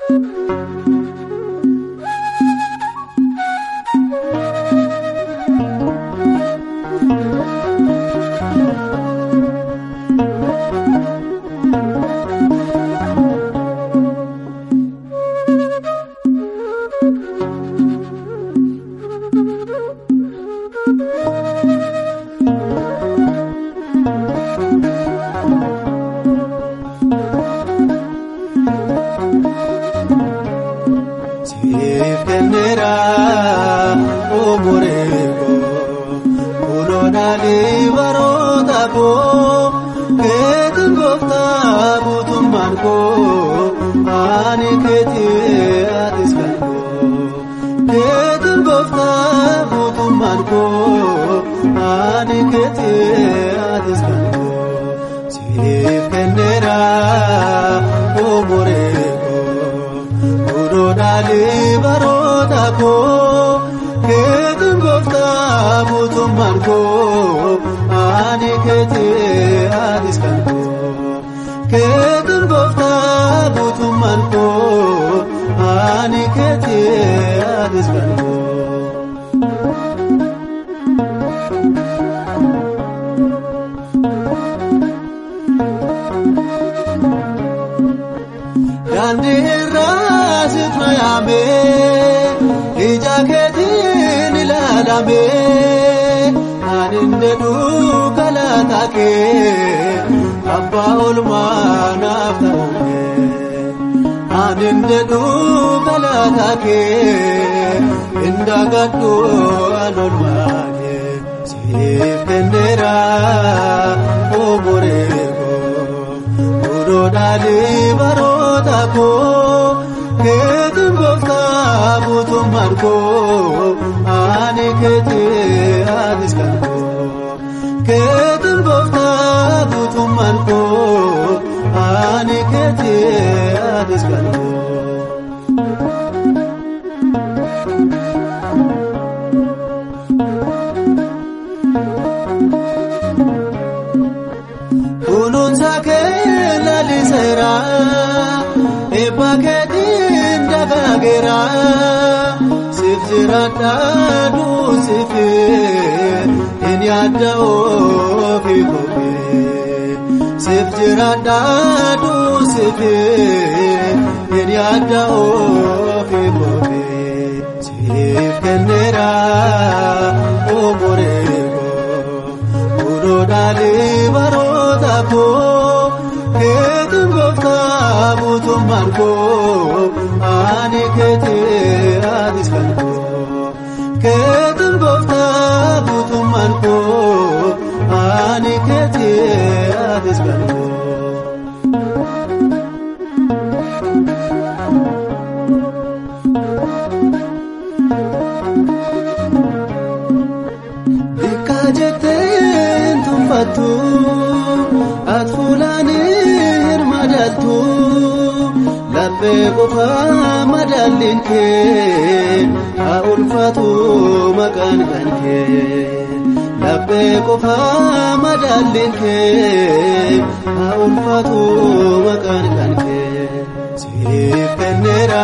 Siif kenneera omoree koo kunuunaalee baroota koo keetiin gooftaa guutummaan koo ani keetii atis kan koo keetiin gooftaa guutummaan koo ani keetii atis kan koo siif kenneera omoree koo. Kunuunaalee baroota koo keetiin gooftaa guutummaan koo ani keetii atis kan koo keetiin gooftaa guutummaan koo ani keetii atis kan koo. Daandii irraa situ yaamee ija keetiin ilaalamee kan inni dukkalaata kee abbaa olmaa naaf ta'uufee kan inni dukkalaata kee inda gaddu an olmaa kee siif kenneera omoree koo kunuunaalee baroota koo keetiin gooftaa guutummaan koo ani keetii atis kan koo keetiin gooftaa guutummaan koo ani keetii atis kan koo. Kunuunsa kee laliseera eebba keetiin dagaageera siif jiraadha duusifi hin yaadda ofii kophee siif jiraadha duusifi hin yaadda ofii kophee siif kenneera omoree koo kunuunaalee baroota koo keetiin gooftaa guutummaan koo ani keetii atis kan koo keetiin gooftaa guutummaan koo ani keetii atis kan koo. Bikka jetteen tuffattu ati fuulaanii hirma daltu laphee qofaa madaalliin kee haa ulfaatu maqaan kan kee laphee qofaa madaalliin kee haa ulfaatu maqaan kan kee siif kenneera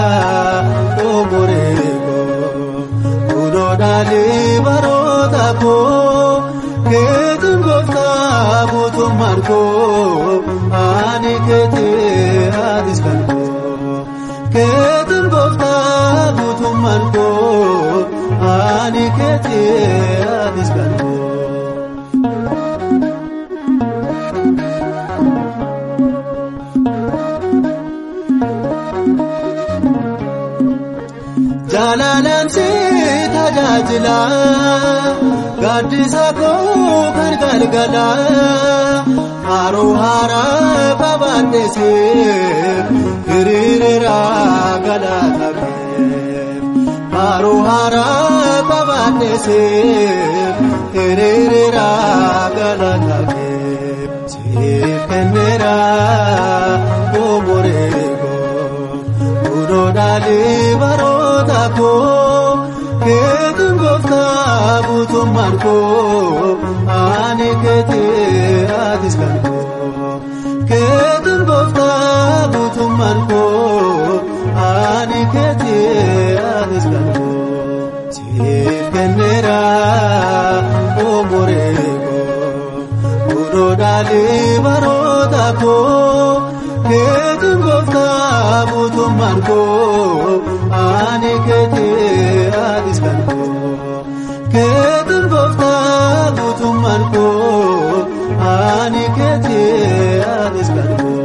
omoree koo kunuunaalee baroota koo keetiin gooftaa guutummaan koo ani keetii atis kan koo keetiin gooftaa guutummaan koo ani keetii atis kan koo. Jaalalaan si tajaajila gaaddisa koo kan galgala haroo haaraa qabaadheesi hiriirira galata haroo haaraa qabaadheesi hiriirira galata siif kenneera omoree koo kunuunaalee baroota koo keetiin gooftaa guutummaan koo ani keetii atis kan koo keetiin gooftaa guutummaan koo guutummaan koo ani keetii atis kan koo keetiin gooftaa guutummaan koo ani keetii atis kan koo.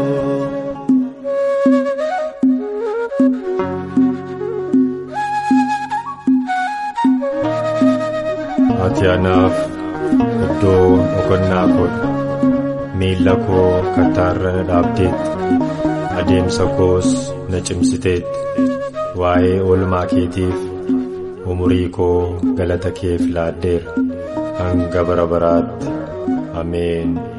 Ati anaaf iddoo boqonnaa koodha. Miilla koo kattaarra na dhaabdeetti. Adeemsa koos na cimsiteetti. Waa'ee oolmaa keetiif umurii koo galata keef laaddeera. Hanga bara baraatti. Ameen.